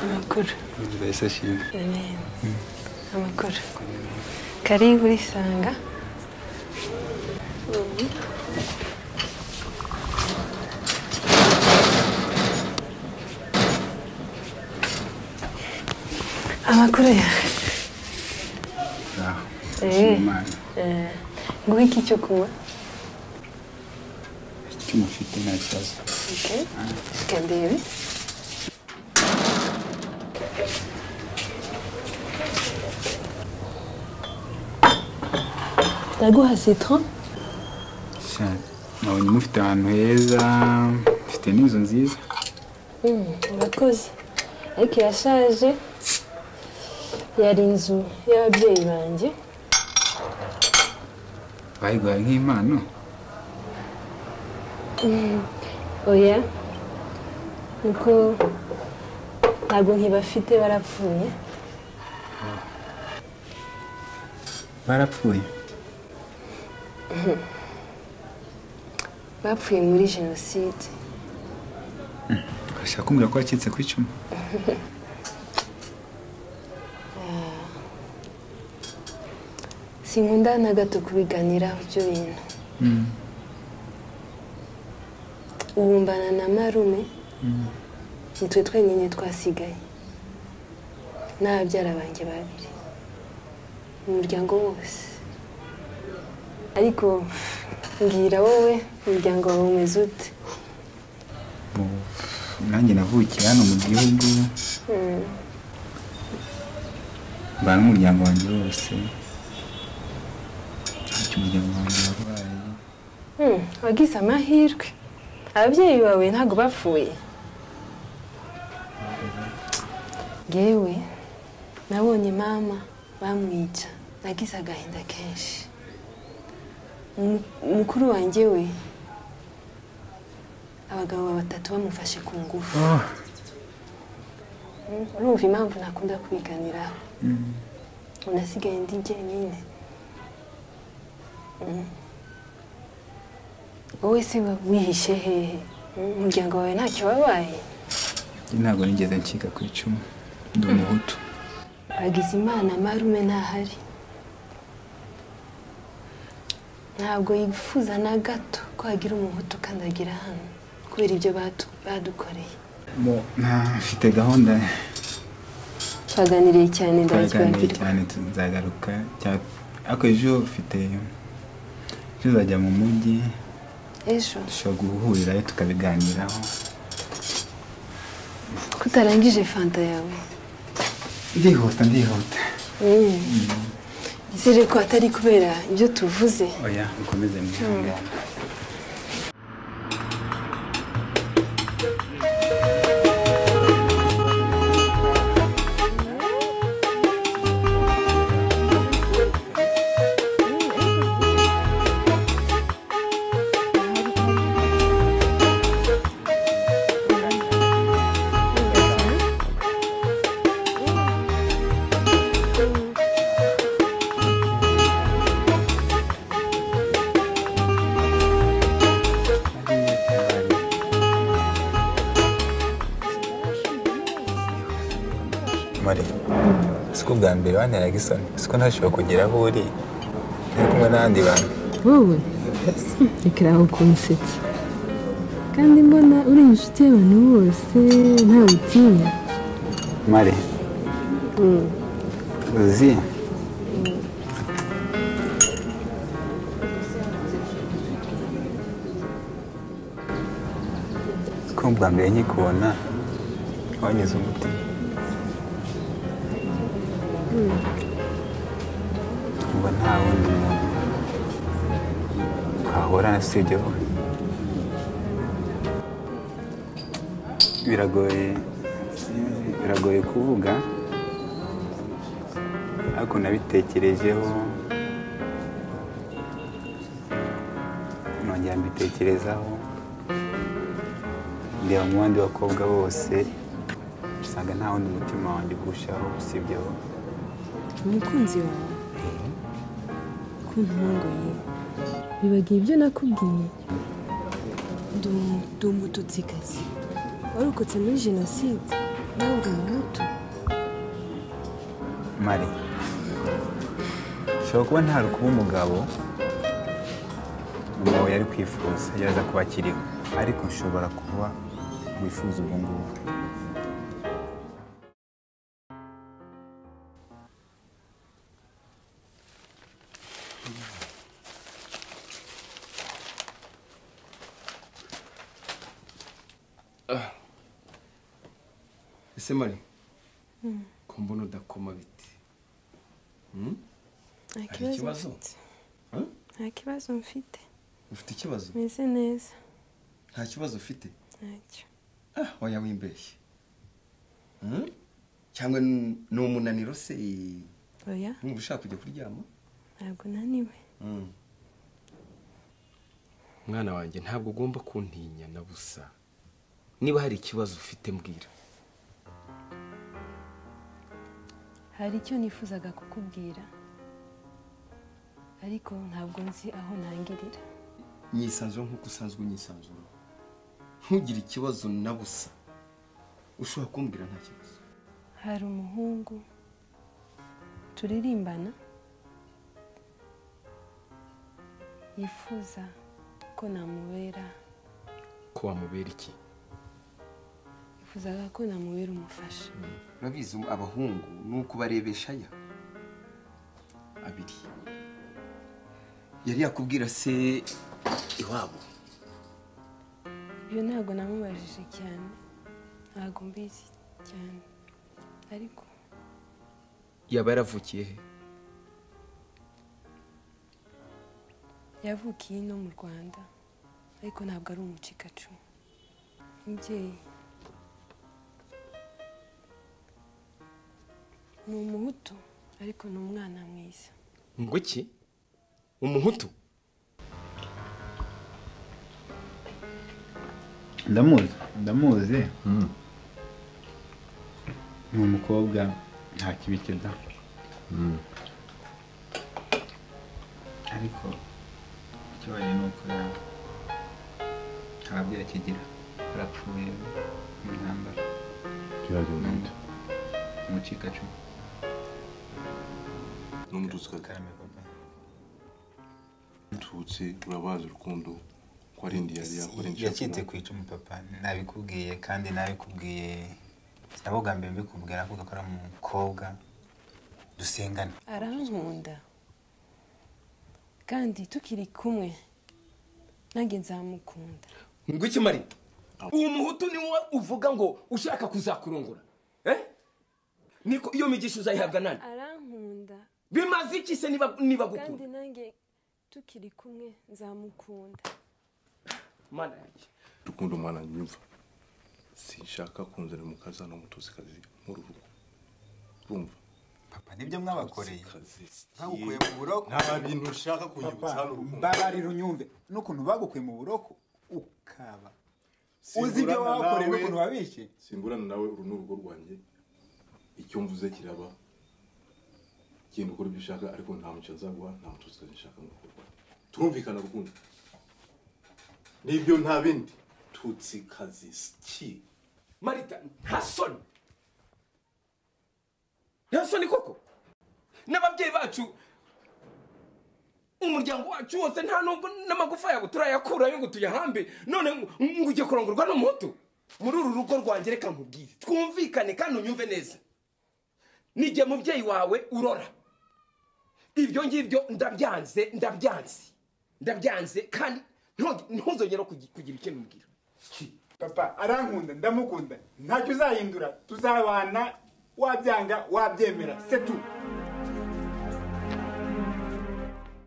amakuru mbese shimwe amakuru karibu isanga amakuru yawe ngaho Eh. imana nguhe iki cyo kunywa icyo mufite nta kibazo Okay. Reka ndebe. ndaguha citron cyane nabonye mufite ahantu heza mfite n'inzu nziza urakoze ariko irashaje yari inzu y'ababyeyi banjye bayiguhaye nk'impano oya kuko ntabwo nkibafite barapfuye barapfuye bapfuye muri jenoside urashaka kumbwira ko wacitse ku icumu sinkunda na gato kubiganiraho ibyo bintu ubumbana na marume nitwe twenyine twasigaye n'ababyara banjye babiri umuryango wose ariko mbwira wowe umuryango wawe umeze ute Ubu, nanjye navukiye hano mu gihugu mbana n'umuryango wanjye wose ntacyo umuryango wanjye warwaye Hmm, wagize amahirwe ababyeyi bawe ntabwo bapfuye ngewe nabonye mama bamwica nagize agahinda kenshi Mu- mukuru wanjye we abagabo batatu bamufashe ku ngufu Hmm, urumva impamvu ntakunda kubiganiraho unasigaye ndi jyenyine wowe se wihishe hehe Hmm, umuryango wawe ntacyo wabaye Njye ntabwo nigeze ncika ku icumu ndi umuhutu Hakizimana marume ntahari ntabwo yifuza na gato ko hagira umuhutu ukandagira hano kubera ibyo batu- badukoreye Bo, nta mfite gahunda twaganiriye cyane twaganiriye ndakibagirwa cyane tuzagaruka cya- ariko ejo mfite ejo uzajya mu mujyi ejo dushobora guhurirayo tukabiganiraho ko utarangije fanta yawe ndihuta ndihuta izere ko atari kubera ibyo tuvuze oya mukomeze mwihangane mari siko ubwa mbere wanteraga isoni siko ntashobora kugera aho uri uri kumwe n'abandi bantu wowe reka aho kunsetsa kandi mbona uri inshuti y'abantu bose ntawe utinya mari uzi siko ubwa mbere nkikubona wanyuze umutima uba nta wundi muntu wahura na sibyo wowe biragoye biragoye kuvuga ariko nabitekerejeho nongera mbitekerezaho ndeba mu bandi bakobwa bose usanga nta wundi mutima wanjye kurushaho usibye wowe umukunzi wawe ko ntungoye bibagiye ibyo nakubwiye ndi umututsi kazi warokotse muri jenoside nawe uri umuhutu mari ushobora kuba nta rukuba umugabo umugabo yari kwifuza yaraza kuba akiriho ariko nshobora kuba wifuza ubwo ngubwo ese mari ko mbona udakoma biti nta Hari kibazo ikibazo? mfite Huh? nta kibazo mfite ufite ikibazo meze neza nta kibazo ufite ntacyo ah waya wimbeshye Hmm? cyangwa n- ni umunaniro se oya numva ushaka kujya kuryama ntabwo naniwe Hmm. mwana wanjye ntabwo ugomba kuntinya na busa niba hari ikibazo ufite mbwira hari icyo nifuzaga kukubwira ariko ntabwo nzi aho ntangirira nyisanzura nk'uko usanzwe unyisanzura ntugire ikibazo na busa ushobora kumbwira nta kibazo hari umuhungu turirimbana yifuza ko namubera ko wamubera iki yifuzaga ko namubera umufasha urabizi abahungu ni uko barebesha aya abiri yari yakubwira se iwabo ibyo ntabwo namubajije cyane ntabwo mbizi cyane ariko yaba yaravukiye he yavukiye ino mu rwanda ariko ntabwo ari umucikacumu umubyeyi ni umuhutu ariko ni umwana mwiza ngo iki umuhutu ndamuzi ndamuzi ni umukobwa nta kibi da ariko ikibaye ni uko ya- ntabwo yakigira arapfuye mu ntambara umucikacumu n'umututsi karame papa gatutsi urabazi urukundo ko ari indi yari yakora inshuro yacitse ku icumu papa nabikubwiye kandi nabikubwiye nabo bwa mbere mbikubwira kuko akora mu mukobwa dusengana arankunda kandi tukiri kumwe nanjye nzamukunda ngo iki mari uwo muhutu ni wowe uvuga ngo ushaka kuzakurongora eh? niko iyo migisha uzayihabwa nani arankunda bimaze iki se niba niba kandi gukunda nanjye tukiri kumwe nzamukunda mana yanjye urukundo mwana nyumva sinshaka kunzanira umukazana w'umututsi muri uru rugo urumva papa nibyo mwabakoreye Kazi. bagukuye mu buroko nta bintu ushaka kunyibutsa hano urukundo mbabarira unyumve n'ukuntu bagukuye mu buroko ukaba uzi Simburana ibyo wabakoreye nawe. n'ukuntu wabishe simburana nawe uru ni urugo rwanjye icyo mvuze kiraba genda ukora ibyo ushaka ariko nta muco nzaguha nta mututsi nshaka ngo ukurwane turumvikana rukundo nibyo nta bindi tutsi kazi ki marita nta soni nta soni koko n'ababyeyi bacu umuryango wacu wose nta nubwo n'amagufa yabo turayakurayo ngo tuyahambe none ngo- ngo ujye kurongorwa n'umuhutu muri uru rugo rwanjye reka nkubwire twumvikane kandi unyumve neza n'igihe mubyeyi wawe urora ibyo ngibyo ndabyanze ndabyanze ndabyanze kandi ntuge- ntuzongera kugi- kugira ikintu mbwira papa arankunda ndamukunda ntacyo uzahindura tuzabana wabyanga wabyemera setu